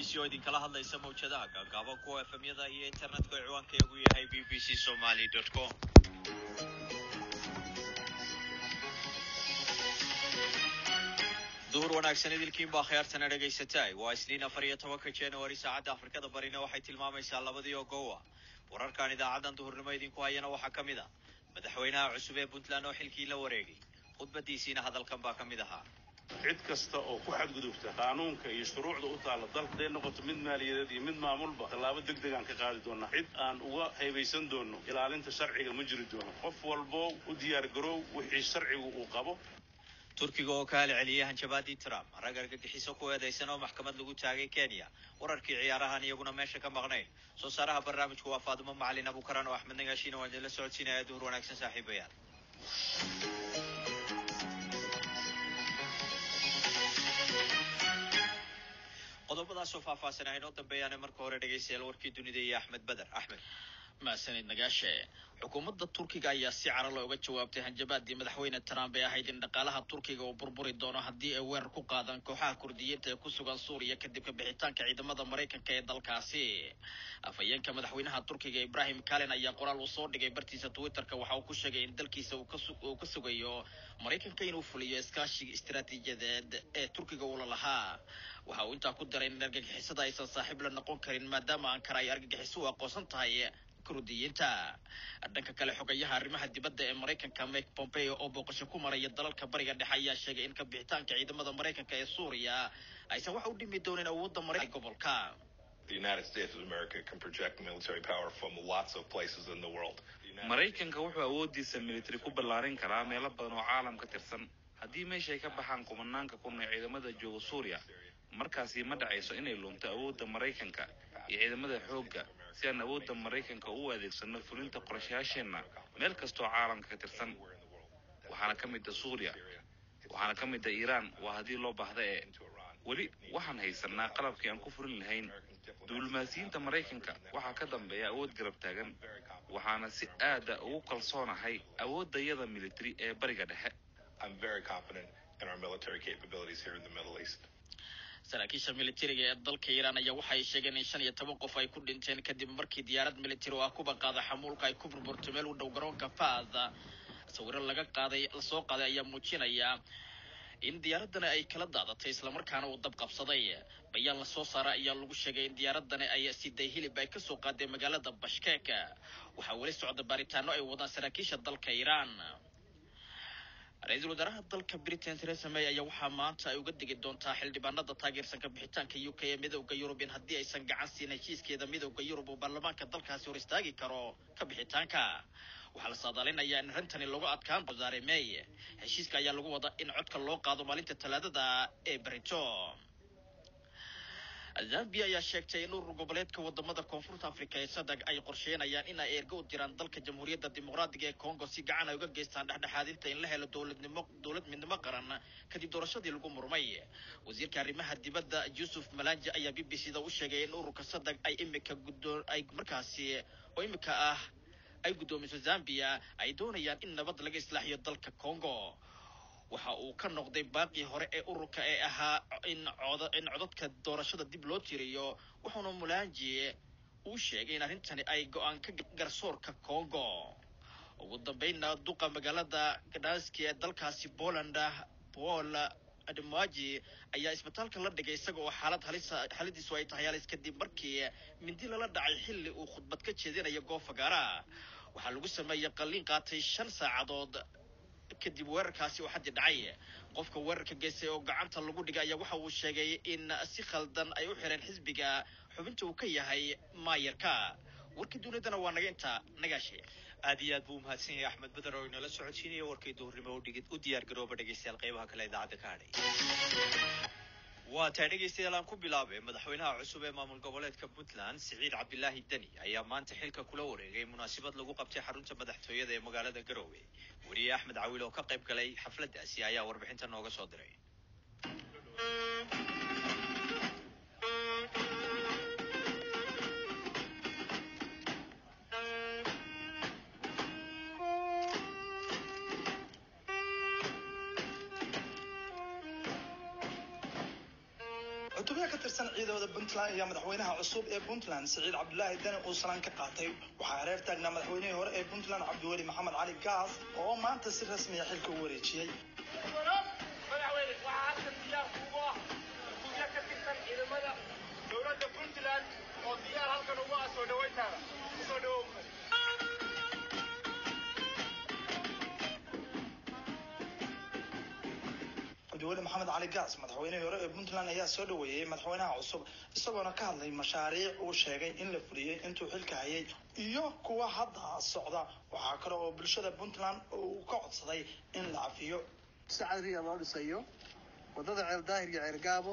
c oo idinkala hadlaysa mawjadaha gaagaaban kuwa efemyada iyo internetka oo ciwaankeegu yahay b b c somaly com duhur wanaagsan idilkiin baa khiyaartana dhegaysatay waa isniin afar iyo tobanka january saacadda afrikada barina waxay tilmaamaysaa labadii oo gowa wararkan idaacadan duhurnimo idinku hayana waxaa ka mid a madaxweynaha cusub ee puntland oo xilkii la wareegay khudbadiisiina hadalkan baa ka mid ahaa cid kasta oo ku xadgudubta qaanuunka iyo shuruucda u taalla dalka haday noqoto mid maaliyadeed iyo mid maamulba tallaabo deg degaan ka qaadi doonaa cid aan uga haybaysan doono ilaalinta sharciga ma jiri doono qof walbo u diyaar garoow wixii sharcigu uu qabo turkiga oo ka halceliyay hanjabaadii trump rag argagixiso ku eedaysan oo maxkamad lagu taagay kenya wararkii ciyaarahan iyaguna meesha ka maqnayn soo saaraha barnaamijku waa faadimo macalin abukaran oo axmed nagaashiina waan idinla socodsiinaya duhur wanaagsan saaxiibayaal qodobadaasoo faahfaahsan ah inoo dambeeyaane marka hore dhegaystayaal warkii dunida iyo axmed beder axmed mahadsanid nagaashe xukuumadda turkiga ayaa si cara looga jawaabtay hanjabaadii madaxweyne trump ee ahayd in dhaqaalaha turkiga uu burburi doono haddii ay weerar ku qaadaan kooxaha kurdiyiinta ee ku sugan suuriya kadib ka bixitaanka ciidamada maraykanka ee dalkaasi afhayeenka madaxweynaha turkiga ibrahim kalen ayaa qoraal uu soo dhigay bartiisa twitterka waxa uu ku sheegay in dalkiisa uu ka sugayo maraykanka inuu fuliyo iskaashiga istaraatiijiyadeed ee turkiga uula lahaa waxa uu intaa ku daray in argagixisada aysan saaxiib la noqon karin maadaama ankara ay argagixiso u aqoonsan tahay kurdiyiinta dhanka kale xogayaha arrimaha dibadda ee maraykanka mike pompeo oo booqasho ku maraya dalalka bariga dhexe ayaa sheegay in ka bixitaanka ciidamada maraykanka ee suuriya aysan wax u dhimi doonin awoodda maraykanka gobolka The United States of America can project military power from lots of places in the world. maraykanka wuxuu awoodiisa military ku ballaarin karaa meelo badan oo caalam ka tirsan haddii meesha ay ka baxaan kumanaanka kun ee ciidamada jooga suuriya markaasi ma dhacayso inay lunto awoodda maraykanka iyo ciidamada xoogga si aan awoodda maraykanka u adeegsano fulinta qorshayaasheenna meel kastoo caalamka ka tirsan waxaana ka mid a suuriya waxaana ka mid a iiraan waa haddii loo baahda ee weli waxaan haysanaa qalabkii aan ku furin lahayn diblomaasiyiinta maraykanka waxaa ka dambeeya awood garab taagan waxaana si aada ugu kalsoonahay awooddayada military ee bariga dhexe I'm very confident in our military capabilities here in the Middle East. saraakiisha militariga ee dalka iiraan ayaa waxay sheegeen in shan iyo toban qof ay ku dhinteen kadib markii diyaarad militari oo ah kuba qaada xamuulka ay ku burburtay meel u dhow garoonka faada sawiro laga qaaday lasoo qaaday ayaa muujinaya in diyaaradani ay kala daadatay islamarkaana uu dab qabsaday bayaan lasoo saara ayaa lagu sheegay in diyaaradani ay siday hilib ay kasoo qaaday magaalada bashkeek waxaa weli socda baaritaano ay wadaan saraakiisha dalka iiraan ra-iisul wasaaraha dalka britain theresa may ayaa waxaa maanta ay uga digi doontaa xildhibaanada taageersan ka bixitaanka u k ee midowda yurub in haddii aysan gacan siin heshiiskeeda midowda yurub uu baarlamaanka dalkaasi hor istaagi karo ka bixitaanka waxaa la saadaalinayaa in arrintani lagu adkaan wasaare may heshiiska ayaa lagu wadaa in codka loo qaado maalinta talaadada ee berito zambia ayaa sheegtay in urur goboleedka wadamada koonfurta africa ee sadag ay qorsheynayaan in ay ergo u diraan dalka jamhuuriyadda dimuqraadiga ee congo si gacan ay uga geystaan dhexdhexaadinta in la helo dowladnimo dowlad midnimo qaran kadib doorashadii lagu murmay wasiirka arrimaha dibadda yuusuf malanja ayaa b b c da u sheegay in ururka sadag ay imika guddoon ay markaasi oo imika ah ay guddoomiso zambia ay doonayaan in nabad laga islaaxiyo dalka congo waxa uu ka noqday baaqii hore ee ururka ee ahaa in cod in codadka doorashada dib loo tiriyo wuxuuna mulanji uu sheegay in arrintani ay go-aan ka garsoorka congo ugu dambeynna duqa magaalada gdanski ee dalkaasi poland paul ademaji ayaa isbitaalka la dhigay isaga oo xaalad halisa xaaladiisu ay tahay halis kadib markii mindi lala dhacay xilli uu khudbad ka jeedinayo goofagaara waxaa lagu sameeyey qalliin qaatay shan saacadood kadib weerarkaasi oo xaddi dhacay qofka weerarka geystay oo gacanta lagu dhigay ayaa waxa uu sheegay in si khaldan ay u xireen xisbiga xubinta uu ka yahay maayarka warkii dunidana waa naga intaa nagaashe aad iyo aad buu umahadsan yahay axmed beder oo inala socodsiinaya warkii duhurnimo udhigid u diyaar garooba dhegaystayaal qeybaha kale idaacadda ka hadhay waa tahay dhegaystayaal aan ku bilaabay madaxweynaha cusub ee maamul goboleedka puntland siciid cabdilaahi deni ayaa maanta xilka kula wareegay munaasabad lagu qabtay xarunta madaxtooyada ee magaalada garoowe weriye axmed cawiil oo ka qayb galay xafladdaasi ayaa warbixinta nooga soo diray cutubyo ka tirsan ciidamada puntland ayaa madaxweynaha cusub ee puntland siciid cabdulaahi dani uu salaan ka qaatay waxaa hareer taagnaa madaxweynihii hore ee puntland cabdiweli maxamed cali gaas oo maanta si rasmiya xilka u wareejiyey madaxweyne waxaa halkan diyaar kuugu ah cutubyo ka tirsan ciidamada dowladda puntland oo diyaar halkan ugu ah soo dhawayntaada kusoo dhawow cabdiweli maxamed cali gaas madaxweynihii hore ee puntland ayaa soo dhaweeyey madaxweynaha cusub isagoona ka hadlay mashaariic uu sheegay in la fuliyey intuu xilka hayay iyo kuwa hadda socda waxaa kale oo bulshada puntland uu ka codsaday in la cafiyo si cadriya loo dhisayo wadada ceel daahir iyo ceel gaabo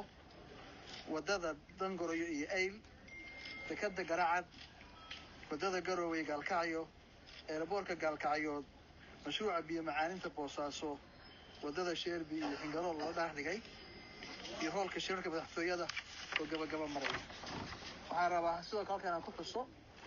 wadada dangoroyo iyo ayl dekada garacad wadada garowe gaalkacyo eeraboorka gaalkacyood mashruuca biyo macaaninta boosaaso wadada sheerbi iyo xingarool loo dhaah dhigay iyo hoolka shirarka madaxtooyada oo gabagaba maraya waxaan rabaa sidoo kale halkan aan ku xuso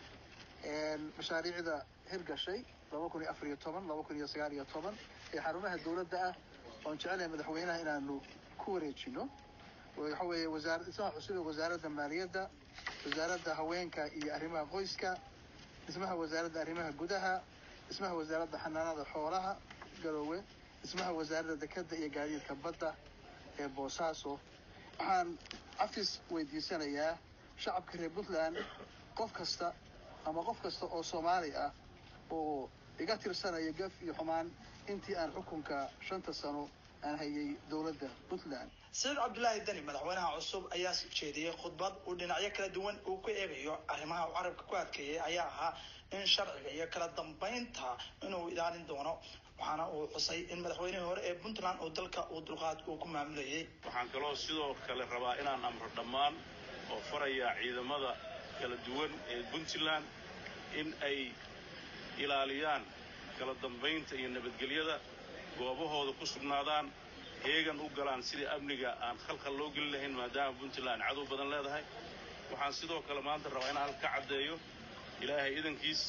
mashaariicda hirgashay laba kun iyo afar iyo toban laba kun iyo sagaal iyo toban ee xarumaha dowladda ah oon jecelahay madaxweynaha inaanu ku wareejino waxa weeye wasaar dhismaha cusub ee wasaaradda maaliyadda wasaaradda haweenka iyo arrimaha qoyska dhismaha wasaaradda arrimaha gudaha dhismaha wasaaradda xanaanada xoolaha garoowe dhismaha wasaaradda dekadda iyo gaadiidka badda ee boosaaso waxaan cafis weydiisanayaa shacabka reer puntland qof kasta ama qof kasta oo soomaali ah oo iga tirsanaya gaf iyo xumaan intii aan xukunka shanta sano aan hayay dowladda puntland siciid cabdulaahi dani madaxweynaha cusub ayaa jeediyey khudbad uu dhinacyo kala duwan uu ku eegayo arrimaha uu carabka ku adkeeyey ayaa ahaa in sharciga iyo kala dambeynta inuu ilaalin doono waxaana uu xusay in madaxweynihii hore ee puntland uu dalka uu dulqaad uu ku maamulayay waxaan kaloo sidoo kale rabaa inaan amro dhammaan oo farayaa ciidamada kala duwan ee puntland in ay ilaaliyaan kala dambaynta iyo nabadgelyada goobahooda ku sugnaadaan heegan u galaan sidii amniga aan khalkhal loo geli lahayn maadaama puntland cadow badan leedahay waxaan sidoo kale maanta rabaa inaan halka ka caddeeyo ilaahay idankiis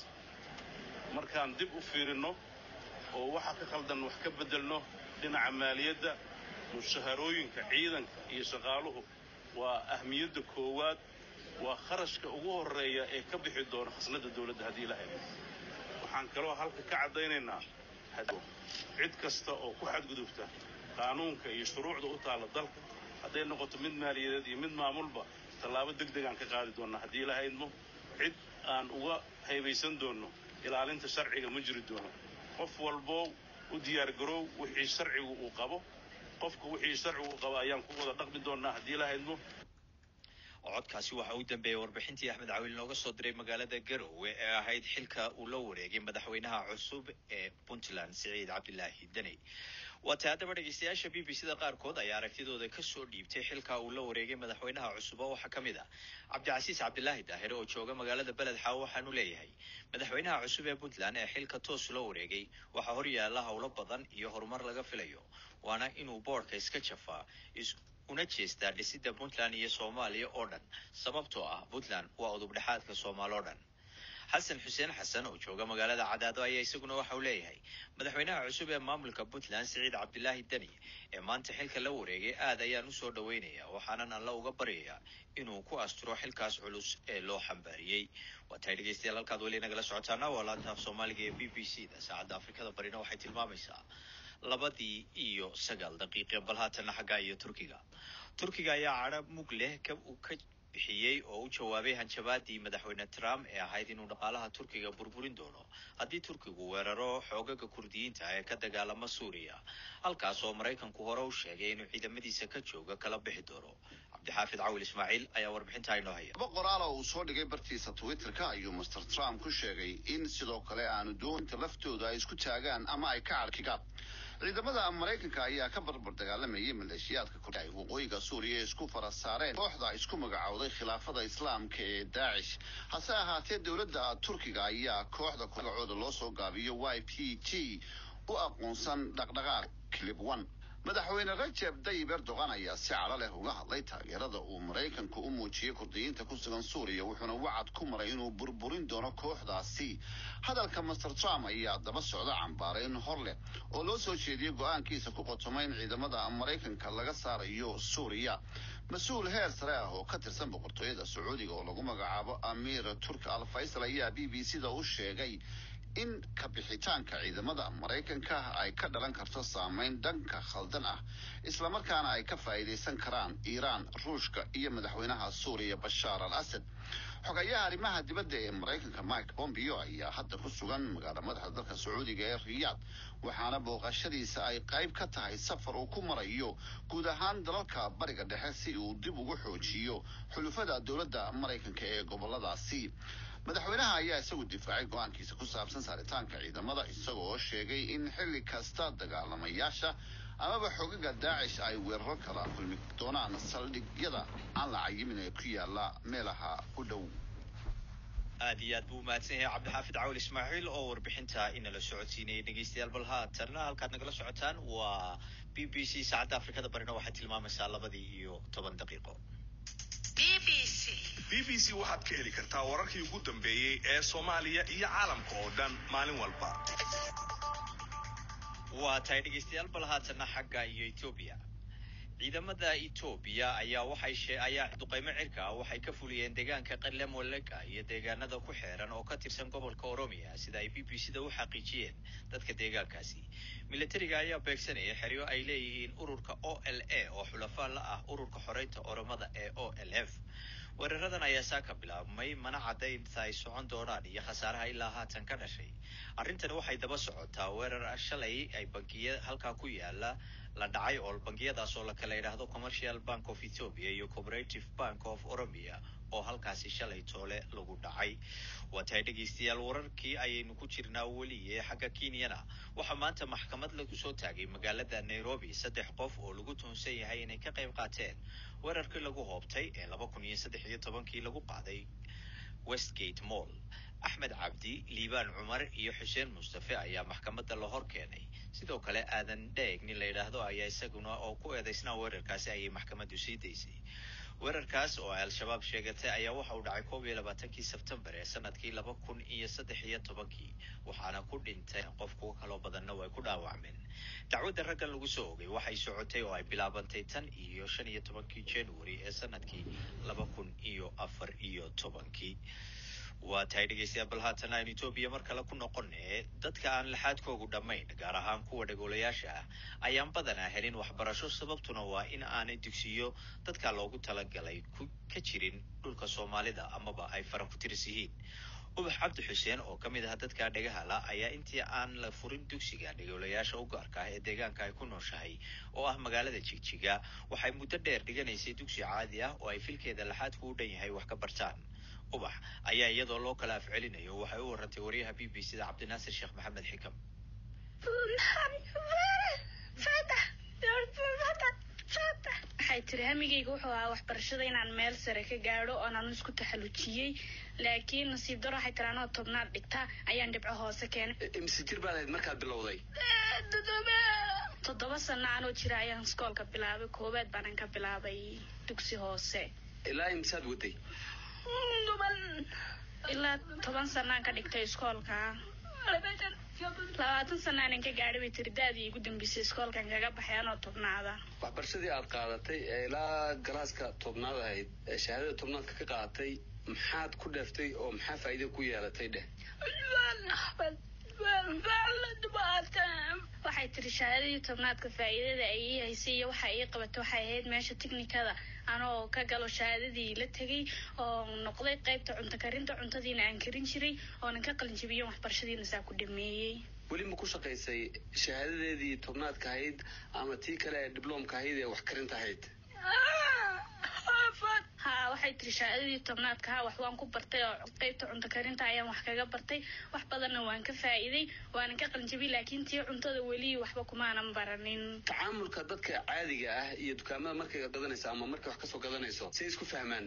markaan dib u fiirinno oo waxa ka khaldan wax ka beddelno dhinaca maaliyadda mushaharooyinka ciidanka iyo shaqaaluhu waa ahmiyadda koowaad waa kharashka ugu horreeya ee ka bixi doona khasnadda dowladda haddii la helo waxaan kaloo halka ka caddaynaynaa cid kasta oo ku xadgudubta qaanuunka iyo shuruucda u taalla dalka hadday noqoto mid maaliyadeed iyo mid maamulba tallaabo deg degaan ka qaadi doonnaa haddii la haydmo cid aan uga haybaysan doonno ilaalinta sharciga ma jiri doono qof walboo u diyaargaroow wixii sharcigu uu qabo qofka wixii sharcigu uu qabo ayaan ku wada dhaqmi doonnaa haddii la haydmo codkaasi waxa uu dambeeyey warbixintii axmed cawiil nooga soo diray magaalada garowe ee ahayd xilka uu la wareegay madaxweynaha cusub ee puntland siciid cabdilaahi deni waata haddaba dhegeystayaasha b b c da qaarkood ayaa aragtidooda kasoo dhiibtay xilka uu la wareegay madaxweynaha cusub oo waxaa ka mid ah cabdicasiis cabdilaahi daahire oo jooga magaalada beled xaawo waxaanu leeyahay madaxweynaha cusub ee puntland ee xilka toos la wareegay waxaa horyaala howlo badan iyo horumar laga filayo waana inuu boodhka iska jafaa una jeestaa dhisidda puntland iyo soomaaliya oo dhan sababtoo ah puntland waa udubdhexaadka soomaal oo dhan xasan xuseen xasan oo jooga magaalada cadaado ayaa isaguna waxa uu leeyahay madaxweynaha cusub ee maamulka puntland siciid cabdilaahi deni ee maanta xilka la wareegay aad ayaan usoo dhaweynayaa waxaanan alla uga baryayaa inuu ku asturo xilkaas culus ee loo xambaariyey waa tahay dhegeystayaal halkaad weli nagala socotaana waa laanta af soomaaliga ee b b c da saacadda afrikada barina waxay tilmaamaysaa labadii iyo sagaal daqiiqe bal haatanna xaggaa iyo turkiga turkiga ayaa cadha mug leh ka uu ka bixiyey oo u jawaabay hanjabaadii madaxweyne trump ee ahayd inuu dhaqaalaha turkiga burburin doono haddii turkigu weeraro xoogaga kurdiyiinta ee ka dagaalama suuriya halkaas oo maraykanku hore u sheegay inuu ciidamadiisa ka jooga kala bixi doono cabdixaafid cawil ismaaciil ayaa warbixintaa inoo haya laba qoraal oo uu soo dhigay bartiisa twitterka ayuu master trump ku sheegay in sidoo kale aanu doonta laftooda ay isku taagaan ama ay ka carkigaan ciidamada maraykanka ayaa ka barbar dagaalamayay maleeshiyaadka kor ay waqooyiga suuriya isku fara saareen kooxda isku magacowday khilaafada islaamka ee daacish hase ahaatee dowladda turkiga ayaa kooxda magacooda loo soo gaabiyo y p g u aqoonsan dhaqdhaqaaq clip one madaxweyne rajeb tayyib erdogan ayaa si cadho leh uga hadlay taageerada uu maraykanku u muujiyey kurdiyiinta ku sugan suuriya wuxuuna wacad ku maray inuu burburin doono kooxdaasi hadalka master trump ayaa daba socda cambaarayn hor leh oo loo soo jeediyey go-aankiisa ku qotomay in ciidamada maraykanka laga saarayo suuriya mas-uul heer sare ah oo ka tirsan boqortooyada sacuudiga oo lagu magacaabo amiir turk al faysal ayaa b b c da u sheegay in kabixitaanka ciidamada maraykanka ay ka dhalan karto saameyn dhanka khaldan ah islamarkaana ay ka faa'iidaysan karaan iiraan ruushka iyo madaxweynaha suuriya bashaar al asad xogayaha arrimaha dibadda ee maraykanka mike pompeo ayaa hadda ku sugan magaala madaxa dalka sacuudiga ee riyaad waxaana booqashadiisa ay qayb ka tahay safar uu ku marayo guud ahaan dalalka bariga dhexe si uu dib ugu xoojiyo xulufada dowladda maraykanka ee goboladaasi madaxweynaha ayaa isagu difaacay go-aankiisa ku saabsan saaritaanka ciidamada isaga oo sheegay in xilli kasta dagaalamayaasha amaba xogaga daacish ay weeraro kala kulmi doonaan saldhigyada aan la cayimin ee ku yaala meelaha u dhow aad iyo aad buu umahadsan yahay cabdixaafid cawil ismaaciil oo warbixinta inala socodsiinayay dhegeystayaal bal haatanna halkaad nagala socotaan waa b b c saacadda afrikada barina waxay tilmaamaysaa labadii iyo toban daqiiqo b b c waxaad ka heli kartaa wararkii ugu dambeeyey ee soomaaliya iyo caalamka oo dhan maalin walba waa tahay dhegeystayaal bal haatanna xagga iyo etoobiya ciidamada etoobiya ayaa waxay shee ayaa duqeymo cirka ah waxay ka fuliyeen deegaanka qalemolega iyo deegaanada ku xeeran oo ka tirsan gobolka oromiya sida ay b b c da u xaqiijiyeen dadka deegaankaasi militariga ayaa beegsanaya xeryo ay leeyihiin ururka o l a oo xulafaa la ah ururka xoreynta oromada ee o l f weeraradan ayaa saa ka bilaabmay mana caddaynta ay socon doonaan iyo khasaaraha ilaa haatan ka dhashay arrintani waxay daba socotaa weerar shalay ay bankiya halkaa ku yaala la dhacay oo bangiyadaas oo lakala yidhaahdo commercial bank of ethiopia iyo cooperative bank of oromia oo halkaasi shalay toole lagu dhacay waa tahay dhegeystayaal wararkii ayaynu ku jirnaa weliye xagga kenyana waxaa maanta maxkamad lagu soo taagay magaalada nairobi saddex qof oo lagu tuhunsan yahay inay ka qayb qaateen weerarkii lagu hoobtay ee laba kun iyo saddex iyo tobankii lagu qaaday westgate mall axmed cabdi liibaan cumar iyo xuseen mustafe ayaa maxkamadda la hor keenay sidoo kale aadan dheeg nin la yidhaahdo ayaa isaguna oo ku eedaysnaa weerarkaasi ayay maxkamaddu sii daysay weerarkaas oo ay al-shabaab sheegatay ayaa waxa uu dhacay koob iyo labaatankii sebtembar ee sanadkii laba kun iyo saddex iyo tobankii waxaana ku dhintay qof kuwo kaloo badanna way ku dhaawacmeen dacwadda raggan lagu soo ogay waxay socotay oo ay bilaabantay tan iyo shan iyo tobankii january ee sanadkii laba kun iyo afar iyo tobankii waa tahay dhegeystayaal bal haatan aynu etoobiya mar kale ku noqone dadka aan laxaadkoogu dhammayn gaar ahaan kuwa dhagoolayaasha ah ayaan badanaa helin waxbarasho sababtuna waa in aanay dugsiyo dadka loogu talagalay ku ka jirin dhulka soomaalida amaba ay fara ku tiris yihiin ubax cabdi xuseen oo ka mid ah dadka dhagahala ayaa intii aan la furin dugsiga dhagoolayaasha u gaarka ah ee deegaanka ay ku nooshahay oo ah magaalada jigjiga waxay muddo dheer dhiganaysay dugsi caadi ah oo ay filkeeda laxaadku u dhan yahay wax ka bartaan ubax ayaa iyadoo loo kala afcelinayo waxay u warantay wariyaha b b c da cabdinaasir sheekh maxamed xikam waxay tiri hamigayga wuxuu ahaa waxbarashada inaan meel sare ka gaadho oonaan isku taxallujiyey laakiin nasiib daro waxay tiri anoo tobnaad dhigta ayaan dhibco hoose keenay mise jir baad ahayd markaad bilowday toddoba sano anoo jira ayaan iskoolka bilaabay koowaad baanan ka bilaabay dugsi hoose ilaa imisaad waday ilaa toban sanaan ka dhigtay iskoolka labaatan sanaanan ka gaadhay bay tiri daadii igu dambeysay iskoolkan kaga baxay anoo tobnaada waxbarashadii aad qaadatay ee ilaa galaaska tobnaad ahayd ee shahaadada tobnaadka ka qaadatay maxaad ku dheeftay oo maxaa faa'iida ku yeelatay dheh waxay tiri shahaadadii tobnaadka faa'iidada ay ii haysay iyo waxa ii qabatay waxay ahayd meesha tiknikada anoo ka galo shahaadadii la tegay oo noqday qaybta cunto karinta cuntadiina aan karin jiray oonan ka qalin jabiyo waxbarashadiina saa ku dhameeyey weli ma ku shaqaysay shahaadadeedii tobnaadka ahayd ama tii kale ee dibloomka ahayd ee wax karinta ahayd ha waxay tiri shahaadadii tobnaadka ha wax waan ku bartay oo qaybta cunto karinta ayaan wax kaga bartay wax badanna waan ka faa'iiday waanan ka qalinjabiyey laakiin tii cuntada weli waxba kumaanan baranin tacaamulka dadka caadiga ah iyo dukaamada markay gadanayso ama markay wax kasoo gadanayso say isku fahmaan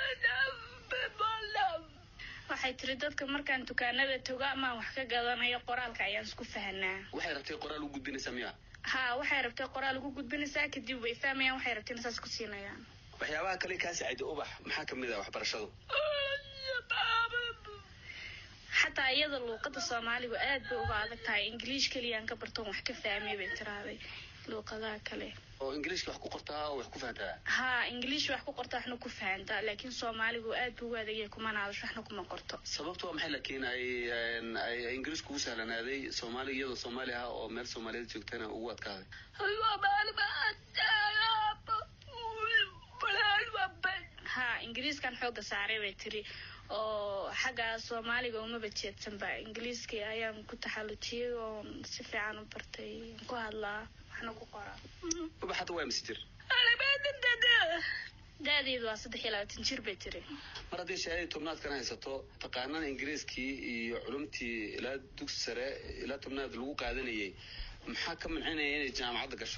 waxay tiri dadka markaan dukaanada togo amaan wax ka gadanayo qoraalka ayaan isku fahnaa waxay rabtay qoraal u gudbinaysaa miya ha waxay rabtay qoraal ugu gudbinaysaa kadib way fahmayaan waxay rabteen saas ku siinayaan waxyaabaha kale kaa saaciida ubax maxaa kamid ah waxbarashadu xataa iyada luuqada soomaaligu aad bay uga adag tahay ingiliish keliyaan ka bartoon wax ka fahmay bay tiraaday luuqadaha kale oo ingiliishka wax ku qortaa oo wax ku fahantaa ha ingiliish wax ku qorta waxna ku fahantaa laakiin soomaaligu aad buu ugu adagyahay kumana hadasho waxna kuma qorto sababtu waa maxay laakiin ay ay ingiliishku ugu sahlanaaday soomaali iyadoo soomaali ah oo meel soomaaliyeed joogtana ugu adkaaday ha ingiriiskan xooga saaray bay tiri oo xagga soomaaliga umaba jeedsanba ingiliiska ayaan ku taxallujiyey oo si fiican u bartay ku hadlaa waxna ku qoraa ubax hadda waa mise jir da-deedu waa saddex iyo labaatan jir bay tiri mar haddii shahaadii tobnaadkana haysato taqaanana ingiriiskii iyo culumtii ilaa dugsi sare ilaa tobnaad lagu qaadanayay maxaa ka mancinaya inay jaamacadda gasho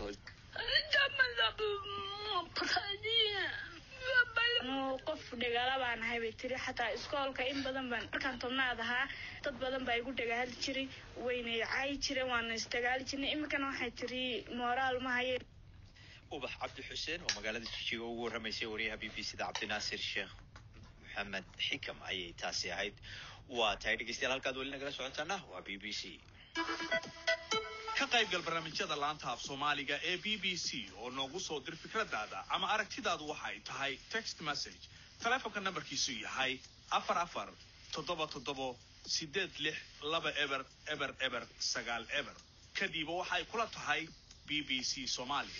anuu qof dhagaala baan ahay bay tiri xataa iskoolka in badan baan markaan tobnaad ahaa dad badan baa igu dhagahali jiray wayna caayi jireen waana isdagaali jirnay iminkana waxay tiri mooraal ma haye ubax cabdi xuseen oo magaalada jijiga ugu warramaysay wariyaha b b c da cabdinaasir sheekh maxamed xikam ayay taasi ahayd waa tahay dhegeystayaal halkaad weli nagala socotaana waa b b c ka qaybgal barnaamijyada laanta af soomaaliga ee b b c oo noogu soo dir fikradaada ama aragtidaadu waxay tahay text message taleefonka nambarkiisu yahay afar afar toddoba toddobo sideed lix laba eber eber eber sagaal eber kadiba waxay kula tahay b b c soomaaliya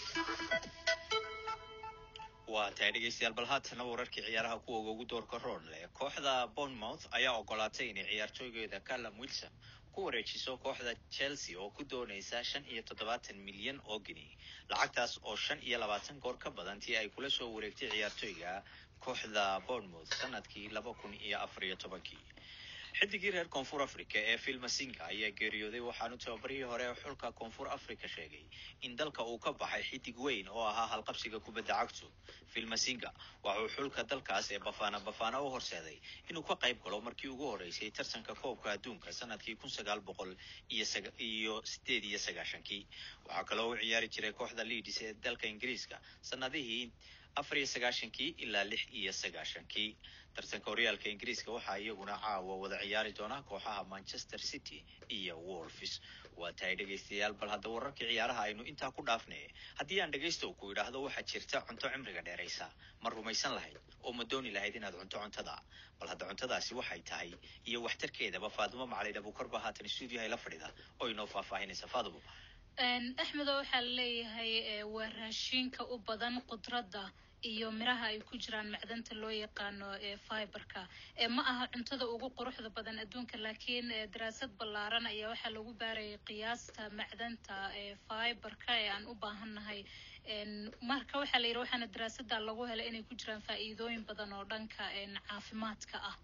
waa tahay dhegeystayaal bal haatana wararkii ciyaaraha kuwa ugu doorka roon leh kooxda bournemouth ayaa ogolaatay inay ciyaartooygeeda callum wilson ku wareejiso kooxda chelsea oo ku doonaysa shan iyo toddobaatan milyan oo geni lacagtaas oo shan iyo labaatan goor ka badan tii ay kula soo wareegtay ciyaartooyga kooxda bournemouth sanadkii laba kun iyo afar iyo tobankii xidigii reer koonfur africa ee filmasinga ayaa geeriyooday waxaanu tababarihii hore ee xulka koonfur africa sheegay in dalka uu ka baxay xidig weyn oo ahaa halqabsiga kubadda cagtu filmasinga waxauu xulka dalkaas ee bafana bafana u horseeday inuu ka qayb galo markii ugu horeysay tartanka koobka adduunka sanadkii kun sagaal boqol iyo sideed iyo sagaashankii waxaa kaloo u ciyaari jiray kooxda leadis ee dalka ingiriiska sanadihii afar iyo sagaashankii ilaa lix iyo sagaashankii tartanka horyaalka ingiriiska waxaa iyaguna caawa wada ciyaari doona kooxaha manchester city iyo wolfs waa tahay dhegaystayaal bal hadda wararkii ciyaaraha aynu intaa ku dhaafnay haddii aan dhegaysto ku idhaahdo waxaa jirta cunto cimriga dheeraysa ma rumaysan lahayd oo ma dooni lahayd inaad cunto cuntada bal hadda cuntadaasi waxay tahay iyo waxtarkeedaba faadumo macalin abuukarba haatan stuudiyaha la fadhida oo inoo faahfaahinaysa faadumo axmedo waxaa laleeyahay waa raashinka u badan qudradda iyo miraha ay ku jiraan macdanta loo yaqaano ee fiberka ma aha cuntada ugu quruxda badan adduunka laakiin daraasad ballaaran ayaa waxaa lagu baarayay qiyaasta macdanta ee fiberka ee aan u baahannahay marka waxaa la yidhi waxaana daraasada lagu helay inay ku jiraan faa'iidooyin badan oo dhanka caafimaadka ah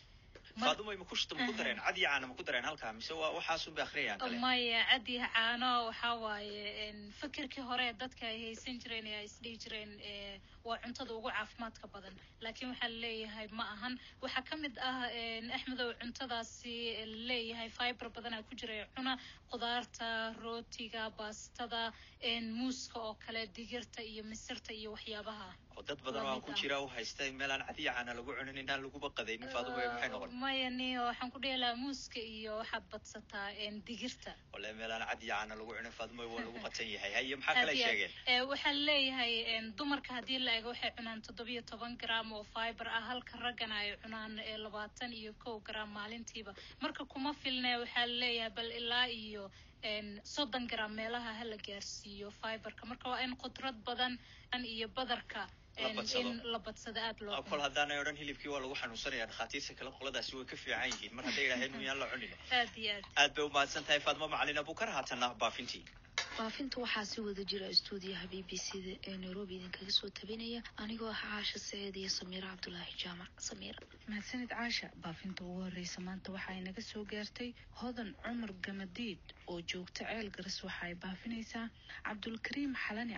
faadumo ma kushta ma ku dareen cad iyo caana ma ku dareen halkaa mise waa waxaasun bay akhriyayaan kale maya cad iyo caano waxaa waaye fikirkii hore dadka ay haysan jireen ee ay isdhihi jireen waa cuntada ugu caafimaadka badan laakiin waxaa laleeyahay ma ahan waxaa ka mid ah axmedow cuntadaasi laleeyahay fiber badanaa ku jira cuna qudaarta rootiga baastada muuska oo kale digirta iyo misirta iyo waxyaabaha oo dad badan oo aan ku jira u haysta meel aan cad iyo caana lagu cunin inaan laguba qadaynin faadumo maxay noqon maya niyo waxaan ku dhihi lahaa muuska iyo waxaad badsataa digirta wale meel aan cad iyo caana lagu cunin faadumo waa lagu qatan yahay haye maxaa kale ay sheegeen waxaa leeyahay dumarka haddii la eego waxay cunaan toddobiyo toban gram oo fiber ah halka raggana ay cunaan labaatan iyo kow gram maalintiiba marka kuma filne waxaa leeyahay bal ilaa iyo soddon gram meelaha hala gaarsiiyo fiberka marka waa in qudrad badan iyo badarka in la badsado aad loo kol haddaanay odhan hilibkii waa lagu xanuunsanaya dhakhaatiirta kale qoladaasi way ka fiican yihiin mar hadday idhaaheen miyaan la cunin aad iyo aad aad bay umahadsan tahay faadmo macalin abukar haatana baafintii baafinta waxaa si wada jira stuudiyaha b b c da ee nairobi idinkaga soo tabinaya anigoo ah caasha saciid iyo samiira cabdulaahi jaamac samiira mahadsanid caasha baafinta ugu horreysa maanta waxa ay naga soo gaartay hodan cumar gamadiid oo joogta ceel garas waxa ay baafinaysaa cabdulkariim xalani cali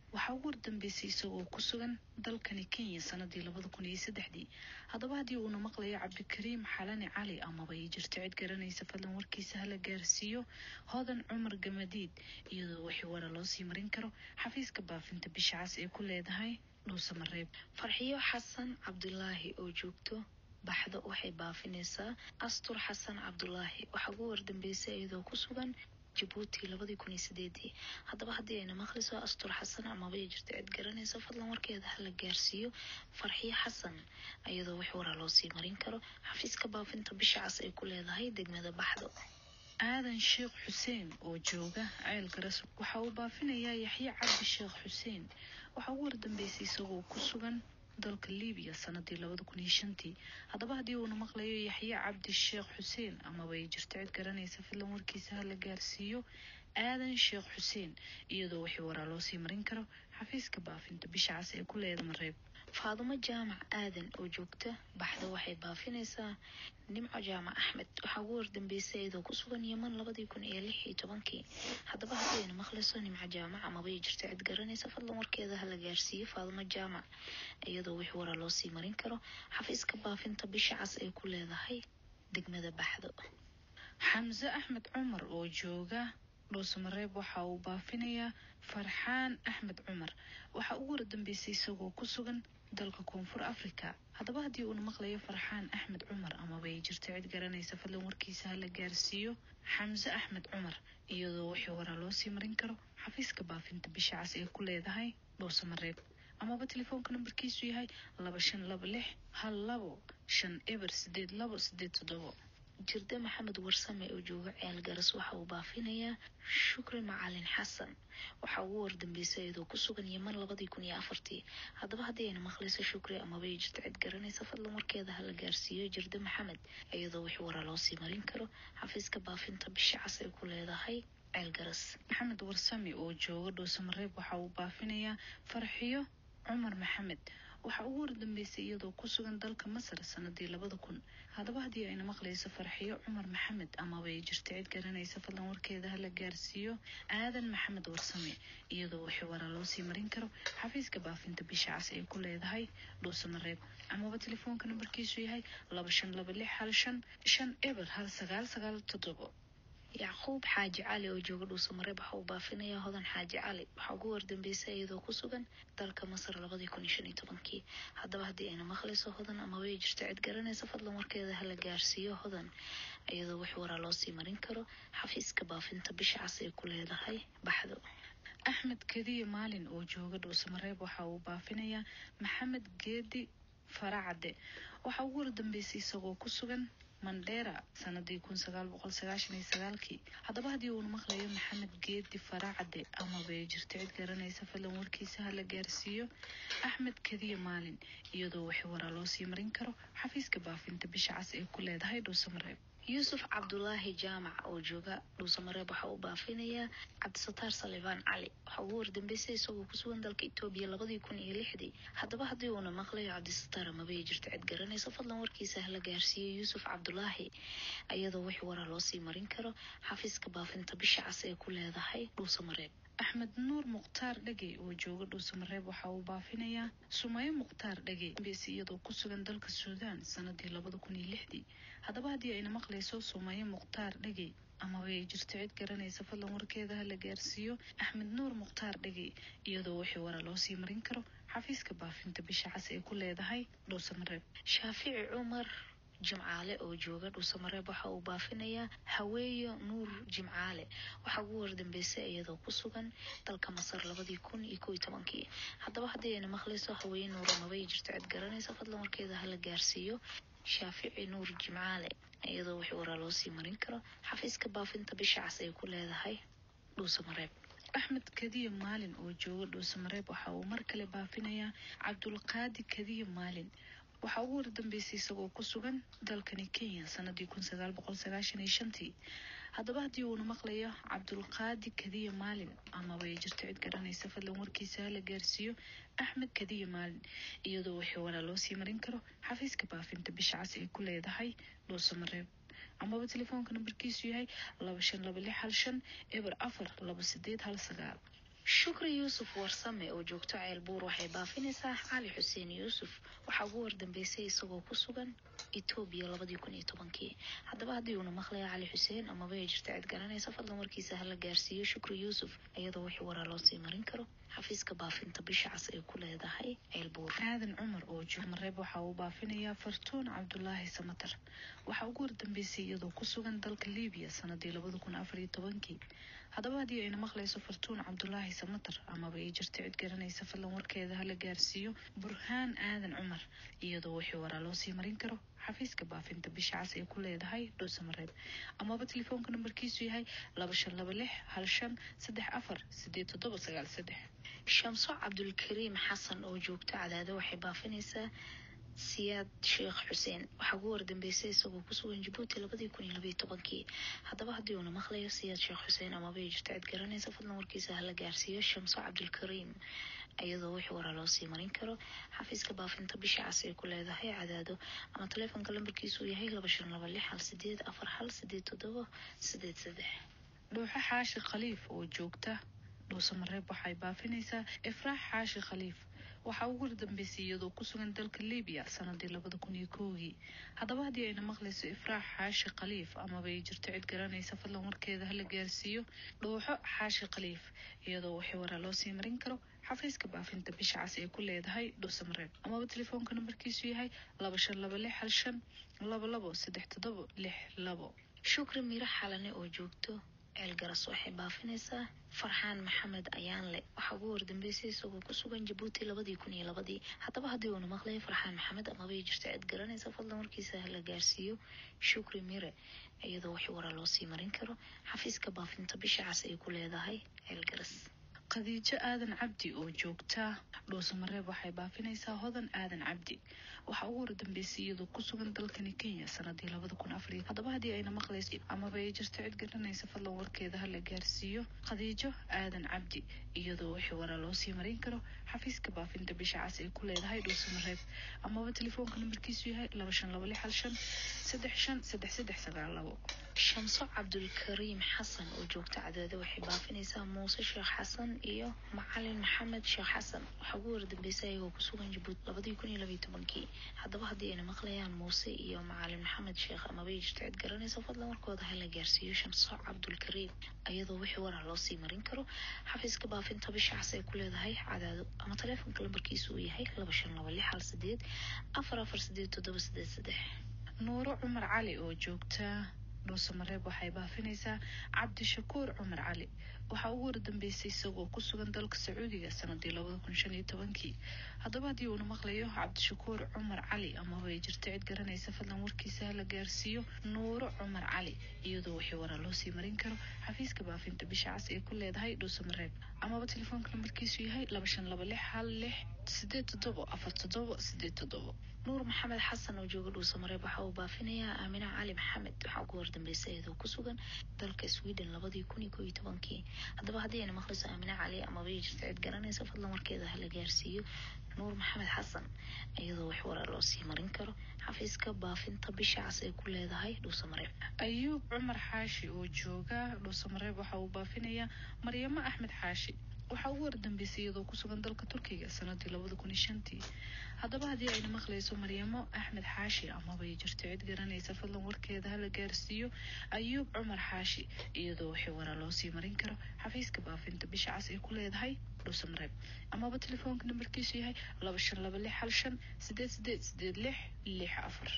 waxaa ugu wardambeysay isagoo ku sugan dalkani kenya sanadii labada kun iyo saddexdii haddaba haddii uuna maqlayo cabdikariim xalani cali amaba ay jirto cid garanaysa fadlan warkiisa hala gaarsiiyo hodan cumar gamadiid iyadoo wixii wara loo sii marin karo xafiiska baafinta bisha cas ee ku leedahay dhuusamareeb farxiyo xasan cabdulaahi oo joogto baxdo waxay baafinaysaa astur xasan cabdulaahi waxaa ugu wardambeysay iyadoo ku sugan jabuuti labadii kun iyo sideedii haddaba haddii ayna maqlayso astur xasan amaba ay jirto cid garanaysa fadlan warkeeda hala gaarsiiyo farxiyo xasan iyadoo wix waraa loo sii marin karo xafiiska baafinta bisha cas ay ku leedahay degmada baxdo aadan sheekh xuseen oo jooga ceel garas waxa uu baafinayaa yaxye cabdi sheekh xuseen waxaa ugu wardambeysay isagoo ku sugan dalka libiya sanadii labada kun iyo shantii haddaba haddii uuna maqlayo yaxye cabdi sheekh xuseen amaba ay jirto cid garanaysa fadlan warkiisa hala gaarsiiyo aadan sheekh xuseen iyadoo wixii waraa loo sii marin karo xafiiska baafinta bisha cas ee ku leeda mareeb faadumo jaamac aadan oo joogta baxda waxay baafinaysaa nimco jaamac axmed waxaa ugu wardambeysay iyadoo ku sugan yeman labadii kun iyo lix iyo tobankii haddaba haddii ayna maqlayso nimco jaamac amaba ay jirto cid garanaysa fadlan warkeeda hala gaarsiiyo faadumo jaamac iyadoo wix waraa loo sii marin karo xafiiska baafinta bisha cas ay ku leedahay degmada baxdo xamse axmed cumar oo jooga dhuusamareeb waxa uu baafinayaa farxaan axmed cumar waxaa ugu wardambeysay isagoo ku sugan dalka koonfur africa haddaba haddii uuna maqlayo farxaan axmed cumar amaba ay jirto cid garanaysa fadlan warkiisa hala gaarsiiyo xamse axmed cumar iyadoo wixii waraa loo sii marin karo xafiiska baafinta bisha cas ee ku leedahay dhuusamareeb amaba telefoonka nambarkiisu yahay laba shan laba lix hal labo shan eber sideed labo sideed toddobo jirde maxamed warsame oo jooga ceel garas waxa uu baafinayaa shukri macalin xasan waxaa ugu wardambeysay iyadoo ku sugan yeman labadii kun iyo afartii haddaba haddii ayna maqlayso shukri amaba ay jirto cid garanaysa fadlan warkeeda hala gaarsiiyo jirde maxamed iyadoo wixii waraa loo sii marin karo xafiiska baafinta bisha cas ay ku leedahay ceel garas maxamed warsame oo jooga dhuusamareeb waxa uu baafinayaa farxiyo cumar maxamed waxaa ugu wardambeysay iyadoo ku sugan dalka masar sanadii labada kun haddaba haddii ayna maqlayso farxiyo cumar maxamed amaba ay jirto cid garanaysa fadlan warkeeda hala gaarsiiyo aadan maxamed warsame iyadoo wixii waraa loo sii marin karo xafiiska baafinta bisha cas ay ku leedahay dhuusamareeb amaba telefoonka nambarkiisu yahay laba shan laba lix hal shan shan eber hal sagaal sagaal toddobo yacquub xaaji cali oo jooga dhuusamareeb waxa uu baafinayaa hodan xaaji cali waxaa ugu wardambeysay iyadoo ku sugan dalka masar labadii kun iyo shan iyo tobankii haddaba haddii ayna maqlayso hodan amaba ay jirto cid garanaysa fadlan warkeeda hala gaarsiiyo hodan iyadoo wix waraa loo sii marin karo xafiiska baafinta bisha cas ay ku leedahay baxdo axmed kadiye maalin oo jooga dhuusamareeb waxa uu baafinayaa maxamed geedi faracade waxaa ugu wardambeysay isagoo ku sugan mandheera sanadii kun sagaal boqol sagaashan iyo sagaalkii haddaba haddii uuna maqlayo maxamed geedi faracade amaba ay jirto cid garanaysa fadlan warkiisa hala gaarsiiyo axmed kadiye maalin iyadoo wixii waraa loo sii marin karo xafiiska baafinta bisha cas ee ku leedahay dhuusamareeb yuusuf cabdulaahi jaamac oo jooga dhuusamareeb waxa uu baafinayaa cabdisataar salibaan cali waxaa ugu wardambeysay isagoo ku sugan dalka etoobiya labadii kun iyo lixdii haddaba haddii uuna maqlayo cabdisataar amaba ay jirto cid garanaysa fadlan warkiisa hala gaarsiiyo yuusuf cabdulaahi iyadoo wix waraa loo sii marin karo xafiiska baafinta bisha cas ee ku leedahay dhuusamareeb axmed nuur mukhtaar dhege oo jooga dhuusamareeb waxa uu baafinayaa sumayo mukhtaar dhege besi iyadoo ku sugan dalka suudaan sanadii labada kun iyo lixdii haddaba haddii ayna maqlayso sumayo mukhtaar dhege amaba ay jirto cid garanaysa fadlan warkeeda hala gaarsiiyo axmed nuur mukhtaar dhege iyadoo wixii waraa loo sii marin karo xafiiska baafinta bisha cas ee ku leedahay dhuusamareeb shaafici cumar jimcaale oo jooga dhuusamareeb waxa uu baafinayaa haweeyo nuur jimcaale waxaa ugu wardambeysay iyadoo ku sugan dalka masar labadii kun iyo kow iyo tobankii haddaba haddii ayna maqlayso haweeye nuur amaba ay jirto cid garanaysa fadlan warkeeda hala gaarsiiyo shaafici nuur jimcaale iyadoo wixii waraa loo sii marin karo xafiiska baafinta bisha cas ay ku leedahay dhuusamareeb axmed kadiye maalin oo jooga dhuusamareeb waxa uu mar kale baafinayaa cabdulqaadi kadiye maalin waxaa ugu wardambeysay isagoo ku sugan dalkani kenya sanadii kun sagaal boqol sagaashan iyo shantii haddaba haddii uuna maqlayo cabdulqaadi kadiye maalin amaba ay jirto cid garanaysa fadlan warkiisa hala gaarsiiyo axmed kadiye maalin iyadoo wixii waraa loo sii marin karo xafiiska baafinta bisha cas ay ku leedahay dhuusamareeb amaba telefoonka nambarkiisu yahay laba shan laba lix hal shan eber afar laba sideed hal sagaal shukri yuusuf warsame oo joogto ceelbuur waxay baafinaysaa cali xuseen yuusuf waxaa ugu wardambeysay isagoo ku sugan etoobiya labadii kun iyo tobankii haddaba haddii uuna maqlaya cali xuseen amaba ay jirta cid garanaysa fadlan warkiisa hala gaarsiiyo shukri yuusuf iyadoo wixii waraa loo sii marin karo xafiiska baafinta bisha cas ay ku leedahay ceelbuur aadan cumar oo jooga mareeb waxa uu baafinayaa fartuun cabdulaahi samatar waxaa ugu wardambeysay iyadoo ku sugan dalka liibiya sanadii labada kun afar iyo tobankii haddaba haddii ayna maqlayso fartuun cabdulaahi samatar amaba ay jirta cid garanaysa fadlan warkeeda hala gaarsiiyo burhaan aadan cumar iyadoo wixii waraa loo sii marin karo xafiiska baafinta bisha cas ay ku leedahay dhuusamareeb amaba telefoonka nambarkiisu yahay laba shan laba lix hal shan saddex afar sideed toddoba sagaal saddex shamso cabdulkariim xasan oo joogto cadaado waxay baafinaysaa siyaad sheekh xuseen waxaa ugu wardambeysay isagoo ku sugan jabuuti labadii kun iyo labaiyo tobankii haddaba haddii uuna maqlayo siyaad sheekh xuseen amaba ay jirto cid garanaysa fadlan warkiisa hala gaarsiiyo shamso cabdulkariim iyadoo wixii waraa loo sii marin karo xafiiska baafinta bisha cas ay ku leedahay cadaado ama taleefonka lambarkiisu uu yahay laba shan laba lix hal sideed afar hal sideed toddoba sideed saddex dhuuxo xaashi khaliif oo joogta dhuusamareeb waxay baafinaysaa ifraax xaashi khaliif waxaa ugu wardambeysay iyadoo ku sugan dalka libiya sanadii labada kun iyo kowgii haddaba haddii ayna maqlayso ifraax xaashi khaliif amaba ay jirto cid garanaysa fadlan warkeeda hala gaarsiiyo dhuuxo xaashi khaliif iyadoo wixii waraa loo sii marin karo xafiiska baafinta bisha cas ay ku leedahay dhuusamareeb amaba telefoonka nambarkiisu yahay laba shan laba lix hal shan laba labo saddex toddoba lix labo shukri miro xalane oo joogto ceelgaras waxay baafinaysaa farxaan maxamed ayaanle waxaa ugu wardambeysay isagoo ku sugan jabuuti labadii kun iyo labadii haddaba haddii uuna maqlaya farxaan maxamed amaba ay jirto cid garanaysa fadlan warkiisa hala gaarsiiyo shukri mire iyadoo wixii waraa loo sii marin karo xafiiska baafinta bisha cas ay ku leedahay ceelgaras khadiijo aadan cabdi oo joogta dhuusamareeb waxay baafinaysaa hodan aadan cabdi waxaa ugu wardambeysay iyadoo ku sugan dalkani kenya sanadii labada kun afariyo haddaba haddii ayna maqlayso amaba ay jirto cid garanaysa fadlan warkeeda hala gaarsiiyo khadiijo aadan cabdi iyadoo wixii waraa loo sii marin karo xafiiska baafinta bisha cas ay ku leedahay dhuusamareeb amaba telefoonka nambarkiisu yahay laba shan laba lix hal shan saddex shan saddex saddex sagaal labo shamso cabdulkariim xasan oo joogta cadaado waxay baafinaysaa muuse sheekh xasan iyo macalin maxamed sheekh xasan waxaa ugu wardambeysay ayagoo ku sugan jabuuti labadii kun iyo labaiyo tobankii haddaba haddii ayna maqlayaan muuse iyo macalin maxamed sheekh amaba ay jirto cid garanaysa fadlan warkooda hala gaarsiiyo shamso cabdulkariim iyadoo wixii waraa loo sii marin karo xafiiska baafinta bisha cas ay ku leedahay cadaado ama taleefonka lambarkiisu uu yahay laba shan laba lix hal sideed afar afar sideed toddoba sideed saddex nuuro cumar cali oo joogta dhuusamareeb waxay baafinaysaa cabdishakuur cumar cali waxaa ugu wardambeysay isagoo ku sugan dalka sacuudiga sanadii labada kun shan iyo tobankii haddaba haddii uuna maqlayo cabdishakuur cumar cali amaba ay jirto cid garanaysa fadlan warkiisa hala gaarsiiyo nuuro cumar cali iyadoo wixii waraa loo sii marin karo xafiiska baafinta bisha cas ay ku leedahay dhuusamareeb amaba telefoonka nambarkiisu yahay laba shan laba lix hal lix sideed toddobo afar toddobo sideed toddobo nuur maxamed xasan oo jooga dhuusamareeb waxa uu baafinayaa aamina cali maxamed waxaa ugu wardambeysay iyadoo ku sugan dalka sweden labadii kun iyo koo iyo tobankii haddaba haddii ayna maqlayso aamina cali amaba ay jirto cid garanaysa fadlan warkeeda hala gaarsiiyo nuur maxamed xasan iyadoo wax waraa loo sii marin karo xafiiska baafinta bisha cas ay ku leedahay dhuusamareeb ayuub cumar xaashi oo jooga dhuusamareeb waxa uu baafinayaa maryamo axmed xaashi waxaa ugu wardambeysay iyadoo ku sugan dalka turkiga sanadii labada kun iyo shantii haddaba haddii ayna maqlayso maryamo axmed xaashi amaba ay jirto cid garanaysa fadlan warkeeda hala gaarsiiyo ayuub cumar xaashi iyadoo wixii waraa loo sii marin karo xafiiska baafinta bisha cas ay ku leedahay dhuusamareeb amaba telefoonka nambarkiisu yahay laba shan laba lix hal shan sideed sideed sideed lix lix afar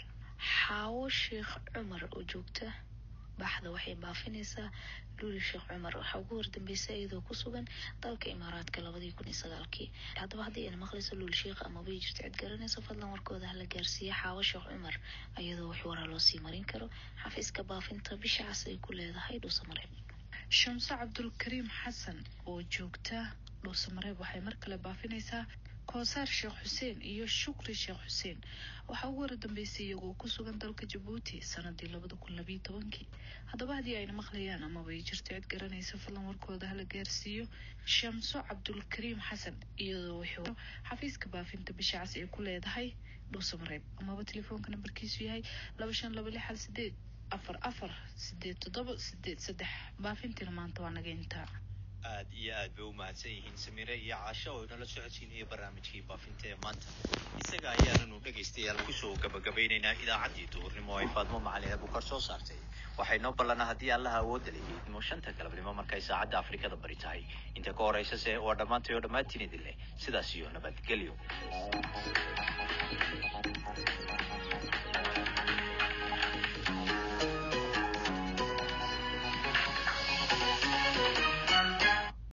xaawo sheekh cumar oo joogta baxda waxay baafinaysaa luuli sheekh cumar waxaa ugu wardambeysay iyadoo ku sugan dalka imaaraadka labadii kun iyo sagaalkii haddaba haddii ayna maqlayso luul sheekh amaba ay jirto cid garanaysa fadlan warkooda hala gaarsiiya xaawo sheekh cumar iyadoo wax waraa loo sii marin karo xafiiska baafinta bisha cas ay ku leedahay dhuusamareeb shamso cabdulkariim xasan oo joogta dhuusamareeb waxay mar kale baafinaysaa koosaar sheekh xuseen iyo shukri sheekh xuseen waxaa ugu wardambeysay iyagoo ku sugan dalka jabuuti sanadii labada kun labiyo tobankii haddaba haddii ayna maqlayaan amaba ay jirto cid garanaysa fadlan warkooda hala gaarsiiyo shamso cabdulkariim xasan iyadoo wuxuu xafiiska baafinta bisha cas ay ku leedahay dhuusamareeb amaba telefoonka nambarkiisu yahay laba shan laba lix hal sideed afar afar sideed toddoba sideed saddex baafintiina maanta waa naga intaa aad iyo aad bay u mahadsan yihiin samiire iyo caasho oo inala socodsiinaya barnaamijkii baafinta ee maanta isaga ayaananu dhegaystayaal kusoo gabagabaynaynaa idaacaddii duhurnimo ay faadmo macalin abukar soo saartay waxay noo ballanaa haddii allaha awoodda la yihiidmo shanta galabnimo markay saacadda afrikada bari tahay inta ka horaysa se waa dhammaantay oo dhammaantiin idin leh sidaas iyo nabadgelyo